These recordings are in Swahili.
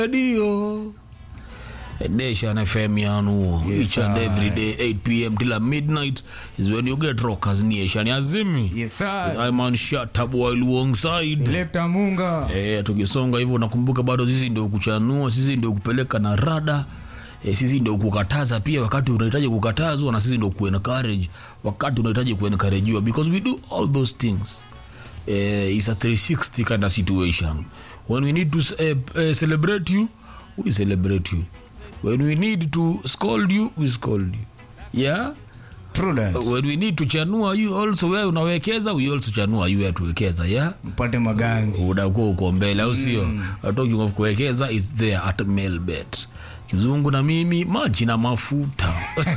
radio Nation FM yanuo Yes, each and sir. every day 8 pm till midnight is when you get rockers nation azimi Yes, sir. I'm on shut up while alongside Selector Munga. Eh, tukisonga hivyo nakumbuka bado sisi ndio kuchanua sisi ndio kupeleka na rada eh, sisi ndio kukataza pia wakati unahitaji kukatazwa na sisi ndio kuencourage wakati unahitaji kuencouragewa because we do all those things eh, it's a 360 kind of situation when we need to eh, eh, celebrate you we celebrate you when we need to scold you we scold you yeah True that. when we need to chanua you also wewe unawekeza we also chanua you ya tuwekeza yeah Mpate maganzi. unakuwa uko mbele au sio talking of kuwekeza is there at mailbet kizungu na mimi maji na mafuta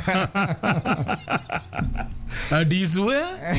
adiswe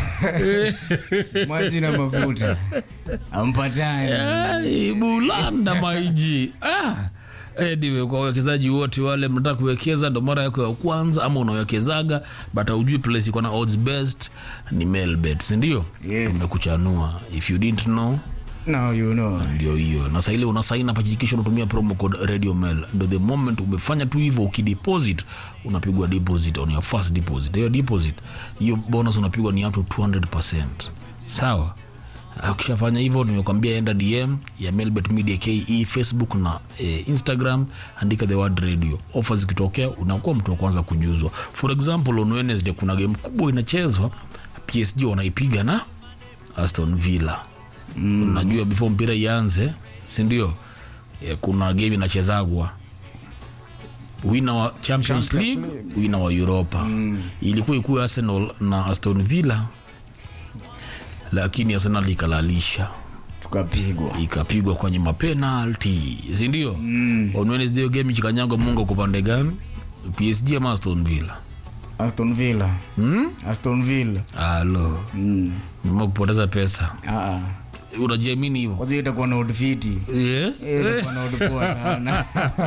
Maji na mafuta. Ampatani. bulanda maiji ah. Anyway, kwa wawekezaji wote wale mnataka kuwekeza ndo mara yako ya kwanza ama unawekezaga but aujui place iko na odds best ni mailbet sindio Yes. tumekuchanua if you didn't know Now you know. ndio hiyo na saile unasaini hapa hakikisha unatumia promo code radio mail ndo the moment umefanya tu hivyo ukideposit unapigwa deposit on your first deposit hiyo deposit hiyo bonus unapigwa ni up to 200 sawa ukishafanya hivyo nimekwambia enda dm ya melbet media ke facebook na eh, instagram andika the word radio ofa zikitokea unakuwa mtu wa kwanza kujuzwa for example on wednesday kuna game kubwa inachezwa psg wanaipiga na aston villa mm. unajua before mpira ianze sindio e, kuna game inachezagwa wina wa champions, Champions league, wina wa europa mm. ilikuwa ikuwe arsenal na aston villa lakini arsenal ikalalisha Tukapigwa. ikapigwa kwenye mapenalti sindio mm. on wednesday hiyo game ikikanyagwa mungu kwa pande gani psg ama aston villa Aston Villa. hmm? Aston Villa. alo Mm. mma kupoteza pesa Ah. unajiamini hivo Kwanza itakuwa na udfiti. yes Itakuwa na udpoa sana.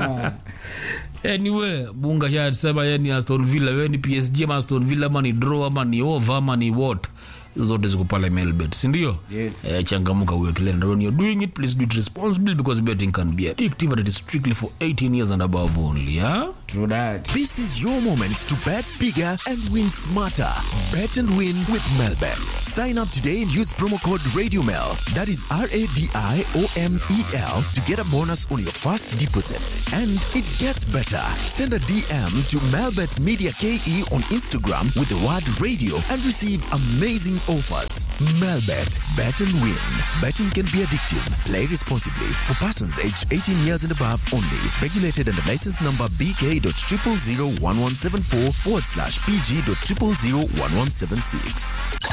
anyway bunga shasema ye ni aston villa we ni psg ama aston villa ama ni draw ama ni over ama ni what Hizo zote ziko pale melbet sindio Yes. eh, changamuka uwekele and when you're doing it please do it responsibly because betting can be addictive and it is strictly for 18 years and above only yeah? True that. This is your moment to bet bigger and win smarter. Bet and win with Melbet. Sign up today and use promo code RadioMel. That is R A D I O M E L to get a bonus on your first deposit. And it gets better. Send a DM to Melbet Media KE on Instagram with the word radio and receive amazing offers. Melbet. Bet and win. Betting can be addictive. Play responsibly. For persons aged 18 years and above only. Regulated under license number BK.0001174 forward slash PG.0001176.